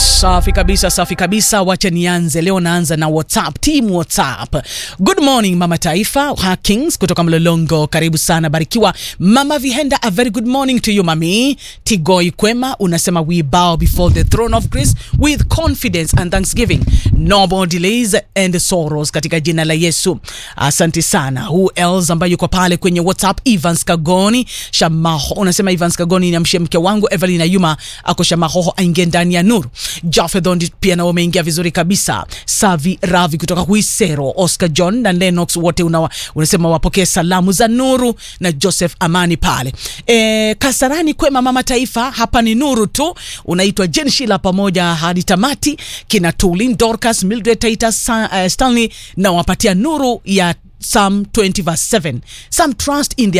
Safi kabisa, safi kabisa. Wacha nianze leo, naanza na WhatsApp, team WhatsApp. Good morning mama taifa, Hakings kutoka Mlolongo, karibu sana, barikiwa. Mama Vihenda, a very good morning to you mami. Tigoi Kwema unasema we bow before the throne of grace with confidence and thanksgiving, no more delays and sorrows, katika jina la Yesu. Asante sana. Who else ambaye yuko pale kwenye WhatsApp? Evans Kagoni Shamaho unasema Evans Kagoni, niamshie mke wangu Evelyn Ayuma ako Shamahoho aingie ndani ya nuru. Jafedhon pia nao umeingia vizuri kabisa. Savi Ravi kutoka Huisero, Oscar John na Lennox wote unawa, unasema wapokee salamu za nuru na Joseph Amani pale e, Kasarani kwema mama taifa, hapa ni nuru tu. Unaitwa Jen Shila pamoja hadi tamati, kina Tulin Dorcas, Mildred Taita, Sa, uh, Stanley na wapatia nuru ya Psalm 20 verse 7 some trust in their